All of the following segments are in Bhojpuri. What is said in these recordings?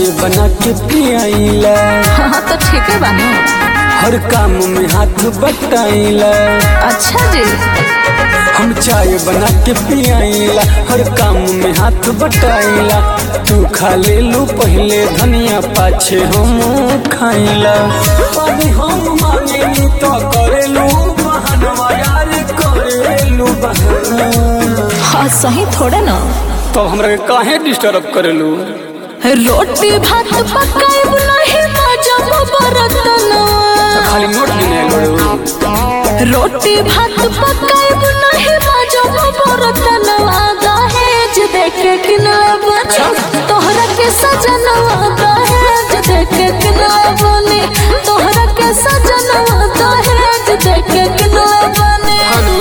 चाय बना के पियाइला हाँ तो ठीक है बानी हर काम में हाथ बटाइला अच्छा जी हम चाय बना के पियाइला हर काम में हाथ बटाइला तू खा ले लू पहले धनिया पाछे हम खाइला अभी हम मांगे तो करेलू बहनवा यार करेलू बहना हाँ सही थोड़े ना तो हमरा के काहे डिस्टर्ब करेलू रोटी भात पकाएब नहीं मजा बरतनवा खाली नोट गिने बड़ू रोटी भात पकाएब नहीं मजा बरतनवा दहेज देके किनले बनी तोहरा के सजनवा दहेज देके किनले बनी तोहरा के सजनवा दहेज देके किनले बनी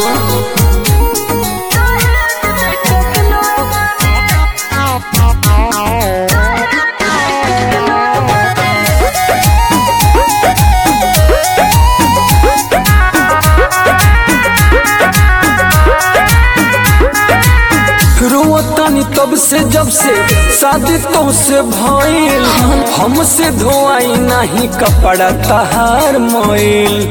रोतानी तब से जब से शादी तो से भइल हमसे धोआई नहीं कपड़ा तहार मोइल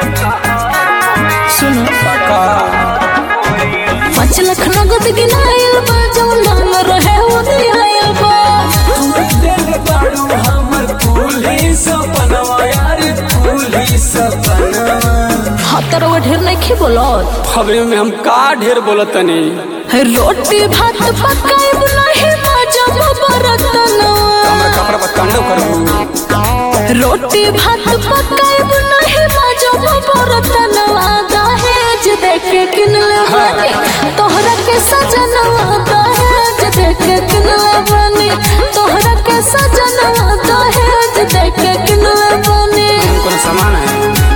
सुनो का पाँच लाख नगद गिनाइल बा जौन नाम रहे वो दियाइल बा दिल बाड़ू हमर फूली सपनवा यार फूली सपनवा हाँ तरवा ढेर नहीं खी बोलत खबरे में हम का ढेर बोलतनी रोटी भात पकाएब नहीं मजा बरतनवा हमरा कपड़ा पर कांडो करबू रोटी भात पकाएब नहीं मजा बरतनवा दहेज देके किनले बनी तोहरा के सजनवा दहेज देके किनले बनी तोहरा के सजनवा दहेज देके किनले बनी कौन सामान है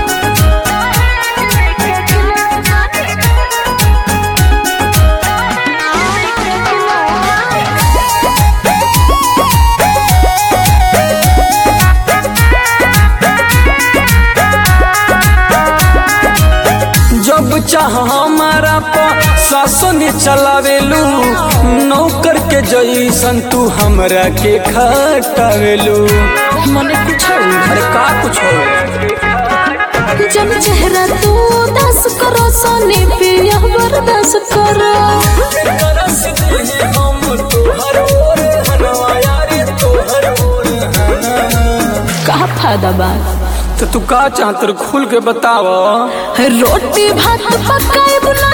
जब चाह हमारा पर सासों ने चलावेलू नौकर के जैसन तू हमरा के खटावेलू मने कुछ अरे का कुछ हो जब चेहरा तू दस करो सोने पे यह बर्दाश्त करो का फायदा बा तो तू का चाहत खुल के बताव रोटी भात पकाएब ना